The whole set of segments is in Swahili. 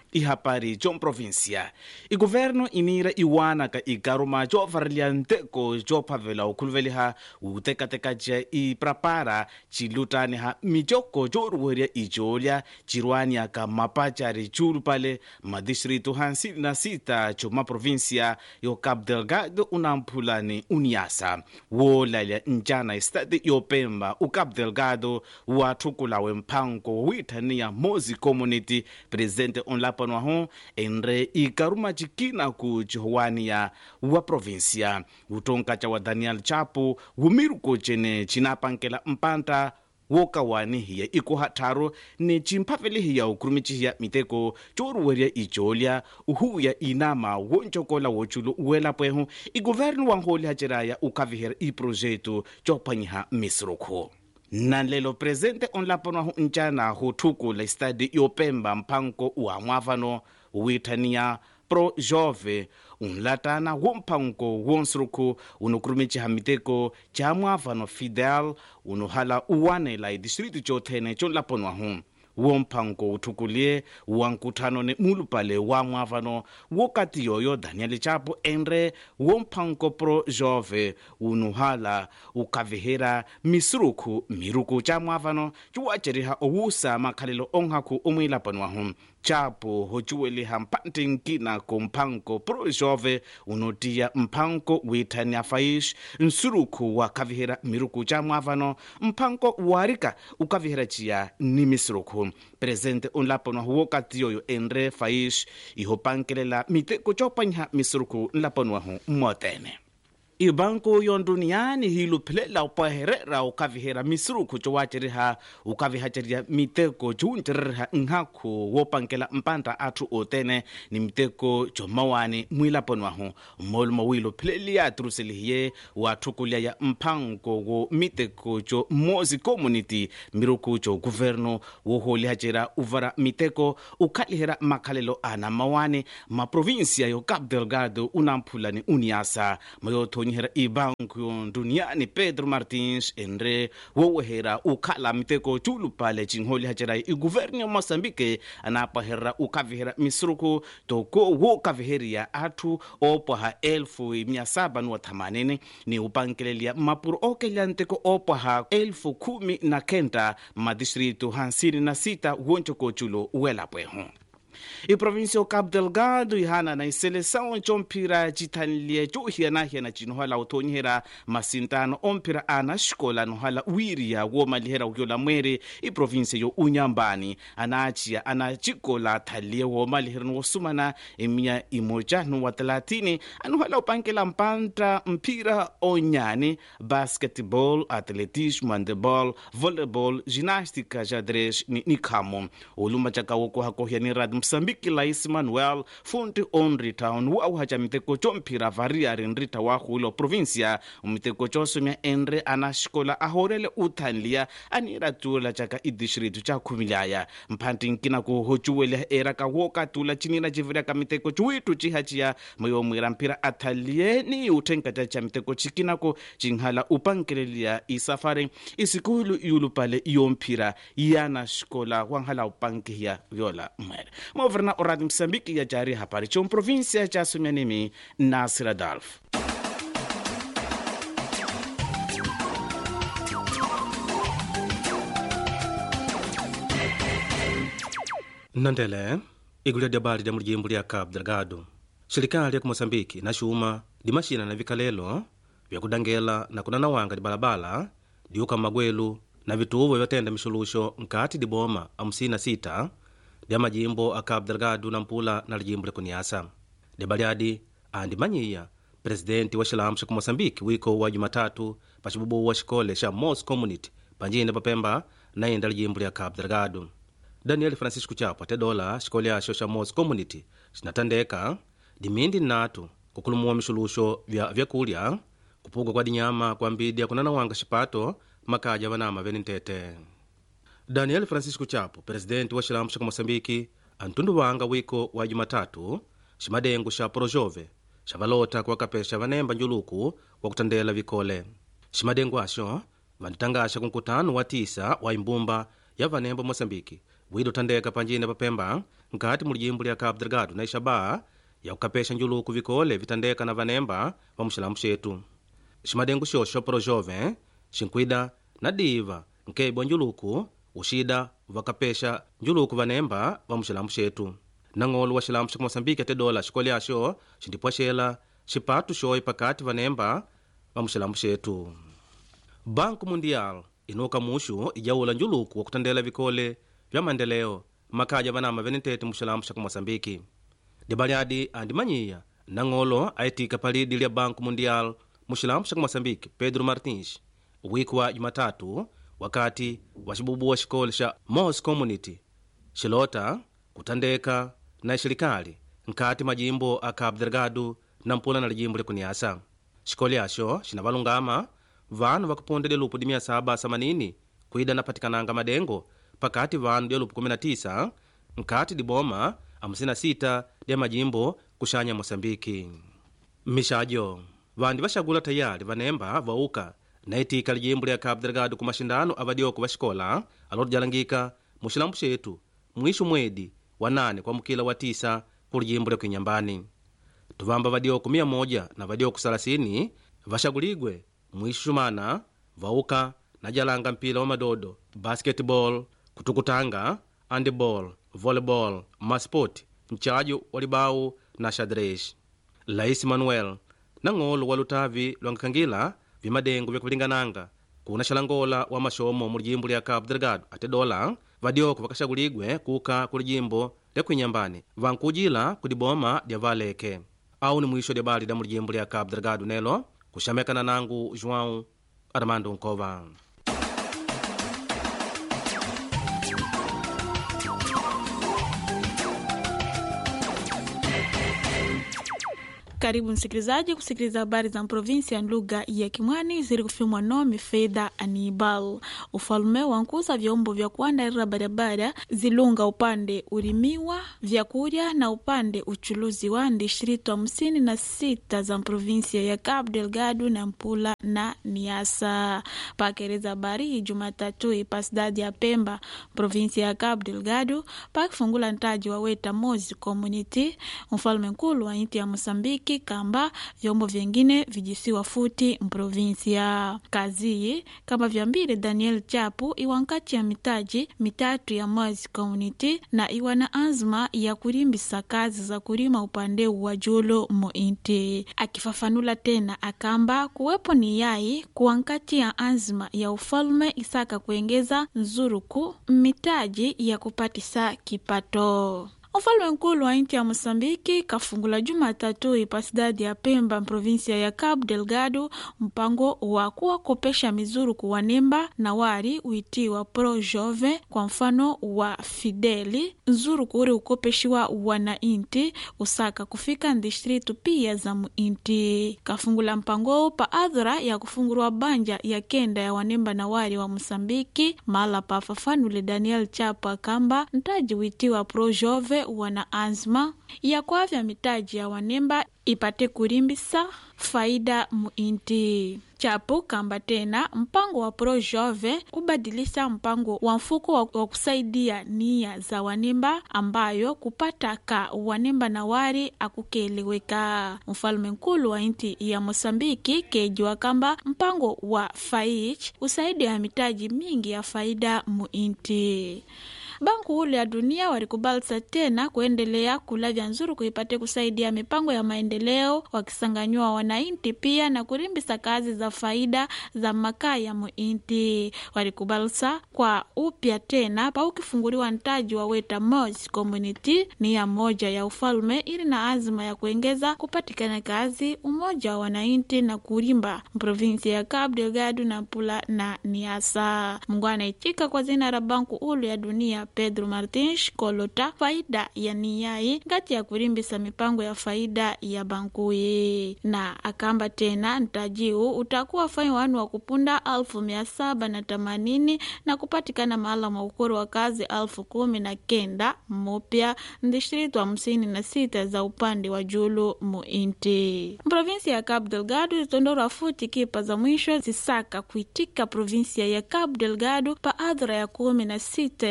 ihapari comprovincia iguvernu inira iwanaka ikaruma covarelia nteko cophavela ukhuluveliha utekatekaca iprapara cilutaniha micoko coruweria icoolya cirwaniaka mapacari culupale madistritu hansili na sita comaprovincia yo cabo delgado unamphulani uniasa woolalya ncana estadi yopemba ucabo delgado wathukulawe mphanko wiithaniya mozi community presidente onlapanwaho enre ikaruma cikina ku cihuwaniya wa provincia utonkaca wa daniel chapo wumiruko cene cinapankela mpanta wokawani hiya ikuhatharu ni cimphavele hiya ukurumi cihiya miteko coruweria icoolya uhuya inama woncokola woculu uwelapwehu iguvernu wanholi haceraya ukhavihera iprojeto cophwanyiha misirukhu nanlelo presente onlapanwahu ncana huthukula estadi yopemba mphanko wa mwavano wiithaniya pro jove unlatana womphanko wonsurukhu unukurumiciha miteko ca mwavano fidel unuhala uwanela idistritu cothene conlapanwahu womphanko uthukulie wankuthano ne mulupale wa mwavano wokati yoyo daniel chapo enre womphanko pro jove unuhala ukhavihera misurukhu miruku ca mwavano ciwaceriha owusa makhalelo onhaku omwilapanwahu chapo hocuweliha mpante nkina ko mphanko pro jove unotiya mphanko wiithania faish nsurukhu wakhavihera miruku ca mwavano mphanko warika ukhavihera ciya ni misurukhu presente onlapanwahu wokati yoyo enre faish ihopankelela miteko copanyiha misurukhu nlapanwahu mmotene ibanku yonduniani hiluphelela upaherera ukavihera misurukhu cowaceriha ukavihaceria miteko cuwuncereriha nhakhu wopankela mpanta atthu otene ni miteko comawani mwilapanwahu mmolumo wilupheleliya aturuselihiye watthukulya ya mphanko wo miteko co mozi community miruku co guvernu woholihacera uvara miteko ukhalihera makhalelo ana mawani maprovinsia yo cabo delgado unamphulani uniasa mayothonyi nyihera ibanku yonduniani pedro martins enre wowehera ukhala miteko culupale cinholi hacerai iguvernu ya moçambique anapaherera ukavihera misuruku toko wokaviheriya atthu opwaha elfu mia saba nuwa thamanini ni upankeleliya mapuro okelya nteko opwaha elfu khumi na kenta madistritu hansini na sita woncokoculo welapwehu iprovinsia yo cabo delgado ihana na iseleção comphira cithanliye cohiyanahiyana cinohala uthonyihera masintano omphira ana xikola nohala wiriya womalihera uyola mwere iprovinsia yo unyambani anaciya ana cikola thaliye womalihera wosumana emia imoja nuwa talatini anuhala upankela mpanta mphira onyani basketball atletismo handeball volleyball ginástica xadrez ni nikhamo oluma caka wokohakohiyani rad moçambique lais manuel fonte on ritown wauhaca miteko comphira variari nrita wa hulo provincia miteko cosomya enre ana xikola ahorele uthanliya anira tula caka idistritu ca khumilaya mphanti nkina ku hocuweliha eraka wokatula cinira civiriaka miteko ciwitu cihaciya mayomwira mphira athaliye ni uthenkaca ca miteko cikinako cinhala upankeleliya isafari isikulu yulupale yomphira yana xikola wanhala upankihiya yola mwere moverna oradi moçambique ya jari hapari com província ca sumyanimi nasir adalf nnandele igulu lya dyabali lya mulijimbo lya cabo delgado xirikali ya ku moçambique inaxuma dimaxina na vikalelo vyakudangela na kunanawanga dibalabala diuka magwelu na vituvo vyatenda mixuluxo nkati diboma amusina sita lya majimbo a cabo delgado na mpula na lijimbo lya kuniasa dyabaliadi andimanyiya presidenti wa xilamu xa ku moçambique wiko wa jumatatu pa cibubuwa wa xikole xa mos community panjine papemba na inda lijimbo lya cabo delgado daniel francisco chapo atedola xikole axo xa mos community xinatandeka dimindi nnatu kukulumuwa mixuluxo vya vyakulya kupuka kwa dinyama kuambidya kunanawanga xipato makaja vanama veni ntete daniel francisco chapo presidenti wa xilamu xa ku moçambique antunduvanga wiko wa jumatatu ximadengu xa projove xa valota kuwakapexa vanemba njuluku wa kutandela vikole ximadengu axo vanditangaxa ku nkutano wa tisa wa imbumba ya vanemba moçambique wida uthandeka panjine papemba nkati mu lijimbo lya cabo delgado na ixaba yakukapesha njuluku vikole vitandeka na vanemba va muxilamu xetu ximadengu xoxo xa projove xinkwida na diva nkebwa njuluku uxida vakapesha njuluku vanemba va muxilamu xetu nang'olo wa xilamu xa moçambique ate dola xikole axo xindipwaxela xipatu xoyi pakati vanemba va muxilamu xetu banco mundial inuka muxu ijawula njuluku wa kutandela vikole vya maendeleo makhaja vanama venentete muxilamu xa moçambique dibaliadi andimanyiya nang'olo ayitika palidi lya banco mundial muxilamu xa moçambique pedro martins wiki wa jumatatu wakati wa xibubuwa xikole xa mos community xilota kutandeka na xilikali nkati majimbo a cabo delgado na mpula na lijimbo likuniasa xikole axo xinavalungama vanu vakupunda dyelupu di 780 kwida napatikananga madengo pakati vanu dyelupu 19 nkati diboma 56 dya majimbo kuxanya moçambiki mixajo vandi vaxagula tayali vanemba vauka na itika lijimbo lya cabo delgado ku maxindano a vadioku va xikola aloto jalangika muxilambu xetu mwixu mwedi wa 8 kwamukila wa 9 ku lijimbo lya kuinyambani tuvamba vadioku 100 na vadioku 30 vaxaguligwe mwixu xumana vauka na jalanga mpila wa madodo basketball kutukutanga handball volleyball masport mchaju wa libau na xadrez lais manuel nang'olo wa lutavi lwankakangila vimadengo vyakulingananga kuna xalangola wa maxomo mu lijimbo lya cabo delgado ate dola vadioko vakaxaguligwe kuka ku lijimbo lya kuinyambani vankujila ku diboma dya valeke au ni mwisho dya bali dya mu lijimbo lya cabo delgado nelo kuxamekana nangu joão armando nkova Karibu msikilizaji kusikiliza habari za provinsi ya lugha ya Kimwani zilikufiwa nome Fedha Anibal. Ufalume wankuza vyombo vya kuandarira barabara zilunga upande urimiwa vyakurya na upande uchuluzi wa distrito hamsini na sita za provinsia ya Cabo Delgado na Mpula na Niasa. Pakereza habari hii Jumatatu ipasidadi ya Pemba provinsia ya Cabo Delgado pakifungula ntaji wa Weta Mozi Community mfalume nkulu wa inti ya Mosambiki kamba vyombo vyengine vijisiwa futi mprovinsia kazi kama vyambile Daniel Chapu iwankati ya mitaji mitatu ya Mozi Community na iwa na azma ya kurimbisa kazi za kurima upande wa julo muinti akifafanula tena akamba kuwepo ni yai kuwankati ya azma ya ufalume isaka kuengeza nzuruku mitaji ya kupatisa kipato Mfalme nkulu wa inti ya Mosambiki kafungula Jumatatu ipasidadi ya Pemba provinsia ya Cabo Delgado mpango wa kuwakopesha mizuru kuwanemba na wari uitiwa Pro Jove kwa mfano wa Fideli nzuru kuri ukopeshiwa wana inti usaka kufika ndistritu pia za muinti kafungula mpango pa adhura ya kufungurwa banja ya kenda ya wanemba na wari wa Mosambiki mala pa fafanule Daniel Chapo akamba ntaji uitiwa Pro Jove wana azma ya kwavya mitaji ya wanemba ipate kurimbisa faida muinti chapo kamba tena mpango wa pro jove kubadilisha mpango wa mfuko wa, wa kusaidia nia za wanemba ambayo kupataka wanemba na wari akukeleweka mfalume nkulu wa inti ya mosambiki kejiwa kamba mpango wa faich usaidia mitaji mingi ya faida muinti banku ule ya dunia walikubalisa tena kuendelea kulavya nzuru kuipate kusaidia mipango ya maendeleo wakisanganywa wanainti pia na kurimbisa kazi za faida za makaa ya muinti walikubalisa kwa upya tena pa ukifunguliwa ntaji wa weta Moz community ni ya moja ya ufalume ili na azima ya kuengeza kupatikana kazi umoja wa wanainti na kurimba provinsi ya Cabo Delgado na Mpula na Niasa Mungu anaichika kwa zina la banku ulu ya dunia Pedro Martins kolota faida ya niyai ngati ya kurimbisa mipango ya faida ya bankuyi na akamba tena ntajiu utakuwa fai wanu wa kupunda alfu mia saba na themanini na kupatikana mahala mwa ukuru wa kazi alfu kumi na kenda mupya ndistritu hamsini na sita za upande wa julu muinti provinsia ya Cabo Delgado zitondorwa futi kipa za mwisho zisaka kuitika provinsia ya Cabo Delgado pa adhura ya kumi na sita ya msezo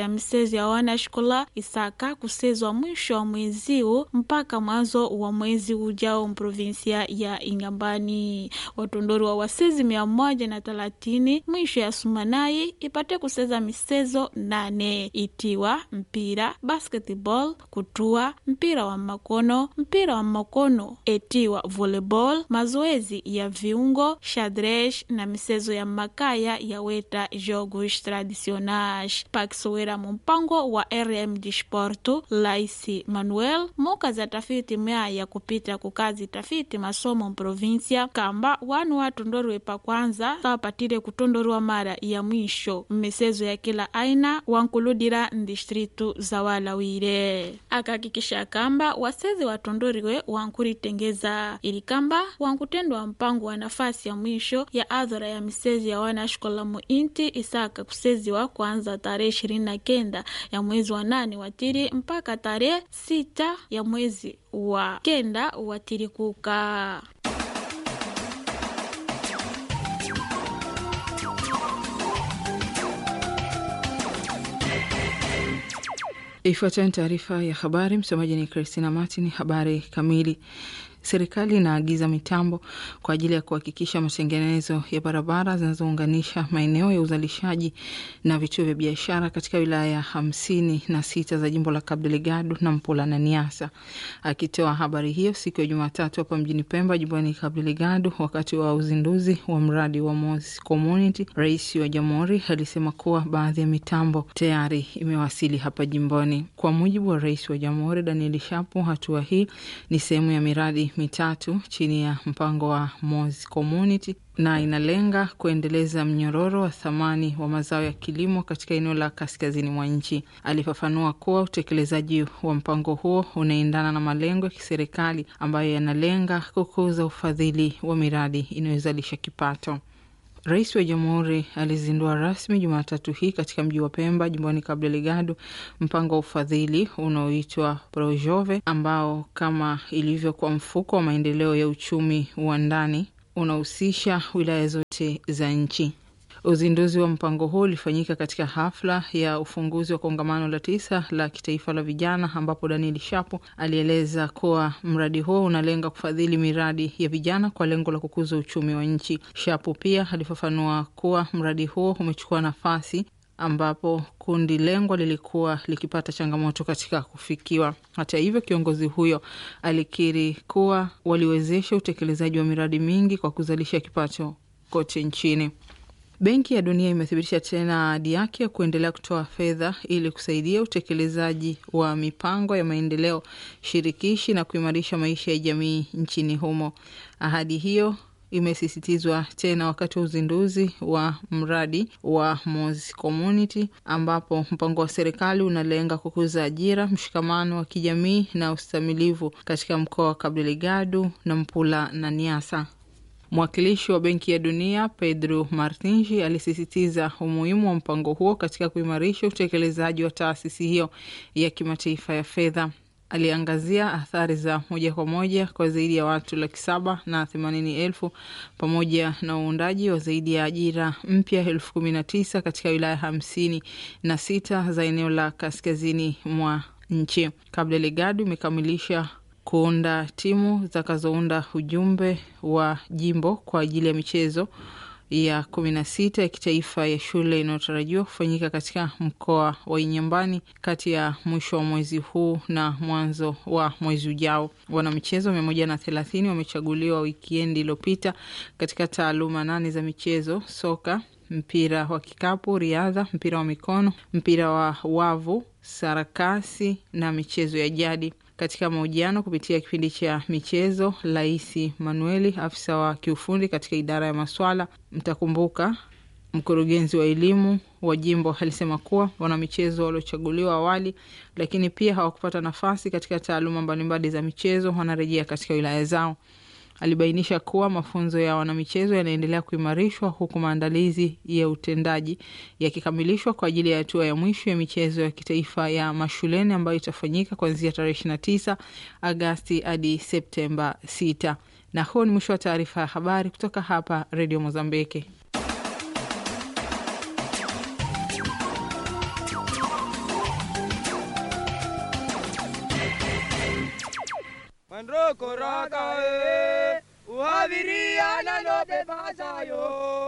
michezo ya wana shikola isaka kusezwa mwisho wa mwezi huu mpaka mwanzo wa mwezi ujao mprovinsia ya Ingambani. Watondori wa wasezi mia moja na thelathini mwisho ya sumanai ipate kuseza misezo nane itiwa mpira, basketball, kutua, mpira wa makono, mpira wa makono etiwa volleyball, mazoezi ya viungo, xadrez na misezo ya makaya ya weta jogos tradicionais pakisowera mumpango wa RM Desporto Laisi Manuel moka za tafiti mea ya kupita kukazi tafiti masomo mprovinsia kamba wanu watondoriwe pa kwanza sawapatire kutondoriwa mara ya mwisho mmisezo ya kila aina wankuludira ndistritu za walawire akahakikisha kamba wasezi watondoriwe wankuritengeza ili kamba wankutendwa mpango wa nafasi ya mwisho ya adhara ya misezi ya wanashkola muinti isaka kuseziwa kwanza tarehe ishirini na kenda ya mwezi wa nane watiri mpaka tarehe sita ya mwezi wa kenda watiri kuka Ifuatayo ni taarifa ya habari. Msomaji ni Christina Martin. Habari kamili. Serikali inaagiza mitambo kwa ajili ya kuhakikisha matengenezo ya barabara zinazounganisha maeneo ya uzalishaji na vituo vya biashara katika wilaya hamsini na sita za jimbo la Cabo Delgado na Mpula na Niassa. Akitoa habari hiyo siku ya Jumatatu hapa mjini Pemba, jimboni Cabo Delgado, wakati wa uzinduzi wa mradi wa Mos Community, rais wa jamhuri alisema kuwa baadhi ya mitambo tayari imewasili hapa jimboni. Kwa mujibu wa rais wa jamhuri Daniel Shapo, hatua hii ni sehemu ya miradi mitatu chini ya mpango wa Mos Community na inalenga kuendeleza mnyororo wa thamani wa mazao ya kilimo katika eneo la kaskazini mwa nchi. Alifafanua kuwa utekelezaji wa mpango huo unaendana na malengo ya kiserikali ambayo yanalenga kukuza ufadhili wa miradi inayozalisha kipato. Rais wa Jamhuri alizindua rasmi Jumatatu hii katika mji wa Pemba, jimboni Cabo Delgado, mpango wa ufadhili unaoitwa Projove, ambao kama ilivyo kwa mfuko wa maendeleo ya uchumi wa ndani unahusisha wilaya zote za nchi. Uzinduzi wa mpango huu ulifanyika katika hafla ya ufunguzi wa kongamano la tisa la kitaifa la vijana, ambapo Daniel Shapo alieleza kuwa mradi huo unalenga kufadhili miradi ya vijana kwa lengo la kukuza uchumi wa nchi. Shapo pia alifafanua kuwa mradi huo umechukua nafasi ambapo kundi lengwa lilikuwa likipata changamoto katika kufikiwa. Hata hivyo, kiongozi huyo alikiri kuwa waliwezesha utekelezaji wa miradi mingi kwa kuzalisha kipato kote nchini. Benki ya Dunia imethibitisha tena ahadi yake ya kuendelea kutoa fedha ili kusaidia utekelezaji wa mipango ya maendeleo shirikishi na kuimarisha maisha ya jamii nchini humo. Ahadi hiyo imesisitizwa tena wakati wa uzinduzi wa mradi wa Mos Community, ambapo mpango wa serikali unalenga kukuza ajira, mshikamano wa kijamii na ustamilivu katika mkoa wa Cabo Delgado na Mpula na Niassa. Mwakilishi wa Benki ya Dunia Pedro Martinji alisisitiza umuhimu wa mpango huo katika kuimarisha utekelezaji wa taasisi hiyo ya kimataifa ya fedha. Aliangazia athari za moja kwa moja kwa zaidi ya watu laki saba na themanini elfu pamoja na uundaji wa zaidi ya ajira mpya elfu kumi na tisa katika wilaya hamsini na sita za eneo la kaskazini mwa nchi. Cabo Delgado imekamilisha kuunda timu zitakazounda ujumbe wa jimbo kwa ajili ya michezo ya kumi na sita ya kitaifa ya shule inayotarajiwa kufanyika katika mkoa wa Inyambani kati ya mwisho wa mwezi huu na mwanzo wa mwezi ujao. Wanamichezo mia moja na thelathini wamechaguliwa wikiendi iliyopita katika taaluma nane za michezo: soka, mpira wa kikapu, riadha, mpira wa mikono, mpira wa wavu, sarakasi na michezo ya jadi. Katika mahojiano kupitia kipindi cha michezo, Laisi Manueli, afisa wa kiufundi katika idara ya maswala, mtakumbuka mkurugenzi wa elimu wa jimbo alisema kuwa wanamichezo waliochaguliwa awali, lakini pia hawakupata nafasi katika taaluma mbalimbali za michezo wanarejea katika wilaya zao. Alibainisha kuwa mafunzo ya wanamichezo yanaendelea kuimarishwa huku maandalizi ya utendaji yakikamilishwa kwa ajili ya hatua ya mwisho ya michezo ya kitaifa ya mashuleni ambayo itafanyika kuanzia tarehe ishirini na tisa Agasti hadi Septemba sita. Na huo ni mwisho wa taarifa ya habari kutoka hapa Redio Mozambiki. androkoraka e uhaviriana no bebasayo